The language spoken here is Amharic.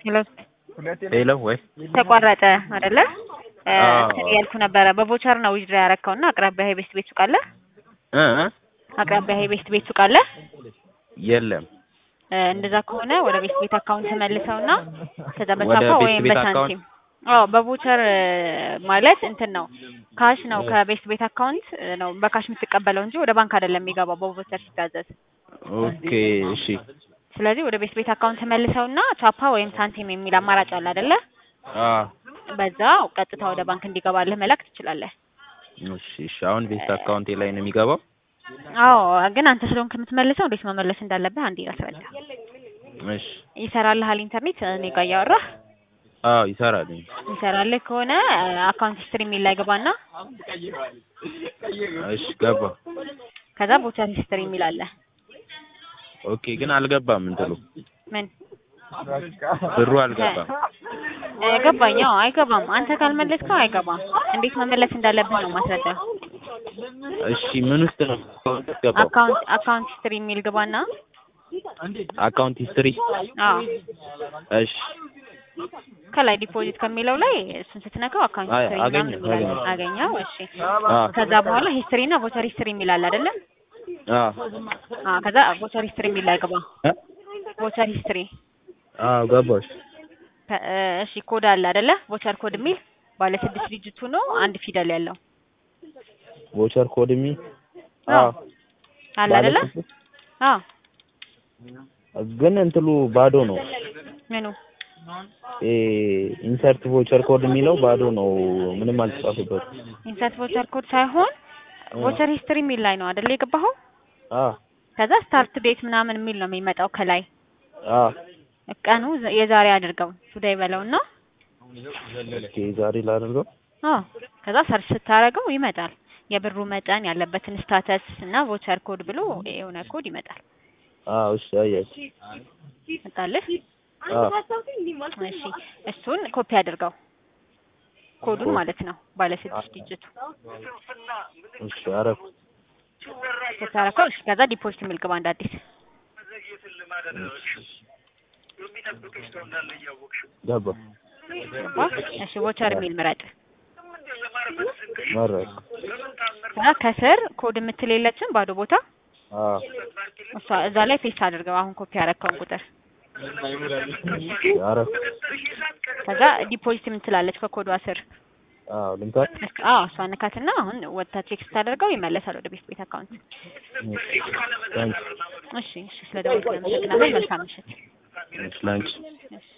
ሄሎ ሄሎ ወይ ተቋረጠ አይደለ? አዎ። ያልኩ ነበረ በቮቸር ነው ዊዝድራ ያረከው እና አቅራቢያ ሄቤስት ቤት ሱቅ አለ? እ እ አቅራቢያ ሄቤስት ቤት ሱቅ አለ? የለም እ እንደዛ ከሆነ ወደ ቤስት ቤት አካውንት መልሰውና ከዛ ወደ በቻፓ ቤስት ወይም ቤት በሳንቲም አዎ በቮቸር ማለት እንትን ነው ካሽ ነው ከቤስት ቤት አካውንት ነው በካሽ የምትቀበለው እንጂ ወደ ባንክ አይደለም የሚገባው በቮቸር ሲታዘዝ። ኦኬ እሺ ስለዚህ ወደ ቤስት ቤት አካውንት መልሰውና ቻፓ ወይም ሳንቲም የሚል አማራጭ አለ አይደለ? አ በዛ ቀጥታ ወደ ባንክ እንዲገባልህ መላክ ትችላለህ። እሺ እሺ አሁን ቤስት አካውንቴ ላይ ነው የሚገባው አዎ ግን አንተ ስለሆንክ የምትመልሰው እንዴት መመለስ እንዳለብህ አንዴ አስረዳ። እሺ ይሰራልሃል ኢንተርኔት እኔ ጋር እያወራህ አዎ ይሰራል ይሰራልህ ከሆነ አካውንት ሂስትሪ የሚል ላይ ገባና እሺ ገባ ከዛ ቮቸር ሂስትሪ የሚል አለ። ኦኬ ግን አልገባም እንትሉ ምን ብሩ አልገባም እ ገባኝ። አዎ አይገባም። አንተ ካልመለስከው አይገባም። እንዴት መመለስ እንዳለብህ ነው ማስረዳው። እሺ ምን ውስጥ ነው አካውንት ገባው አካውንት አካውንት ሂስትሪ የሚል ግባና አካውንት ሂስትሪ አዎ እሺ ከላይ ዲፖዚት ከሚለው ላይ እሱን ስትነካው አካውንት አይ፣ ሂስትሪ አገኘሁ፣ ምናምን የሚላል አገኘሁ። አገኘው። እሺ አ ከዛ በኋላ ሂስትሪ እና ቮቸር ሂስትሪ የሚል አለ አይደለ? አ አዎ ከዛ ቮቸር ሂስትሪ የሚል ላይ ግባ። እ? ቮቸር ሂስትሪ አዎ ገባሽ ከ- እ እሺ ኮድ አለ አይደለ? ቮቸር ኮድ የሚል ባለ ስድስት ዲጂቱ ነው አንድ ፊደል ያለው ቮቸር ኮድ ሚ አዎ አለ ባለ አይደለ? ስድስት? አዎ ግን እንትሉ ባዶ ነው ምኑ ኤ ኢንሰርት ቮቸር ኮድ የሚለው ባዶ ነው ምንም አልተጻፈበት ኢንሰርት ቮቸር ኮድ ሳይሆን ቮቸር ሂስትሪ የሚል ላይ ነው አይደለ የገባኸው? አ ከዛ ስታርት ዴት ምናምን የሚል ነው የሚመጣው ከላይ አ ቀኑ ዘ- የዛሬ አድርገው ቱዴይ በለውና ኦኬ ዛሬ ላድርገው አዎ ከዛ ሰርች ስታረገው ይመጣል። የብሩ መጠን ያለበትን ስታተስ እና ቮቸር ኮድ ብሎ የሆነ ኮድ ይመጣል። አዎ እሺ አየሽ መጣልህ? አዎ እሺ እሱን ኮፒ አድርገው ኮዱን ማለት ነው ባለ ስድስት ዲጂቱ እሺ አረፍ ስታረከው እሺ ከዛ ዲፖዚት የሚል ግባ እንደ አዲስ ገባ ገባ? እሺ ቮቸር የሚል ምረጥ። መረጥ ከዛ ከስር ኮድ የምትል የለችም ባዶ ቦታ አዎ እሷ እዛ ላይ ፔስት አድርገው አሁን ኮፒ ያረከውን ቁጥር እሺ አረፍ ከዛ ዲፖዚት የምትላለች ከኮዷ ስር አዎ ልምታት እስከ- አዎ እሷ ነካትና አሁን ወጥታ ቼክ ስታደርገው ይመለሳል ወደ ቤት ቤት አካውንት። ታንክ እሺ እሺ ስለ ደወልክ አመሰግናለሁ። መልካም ምሽት። እሺ ላንቺ እሺ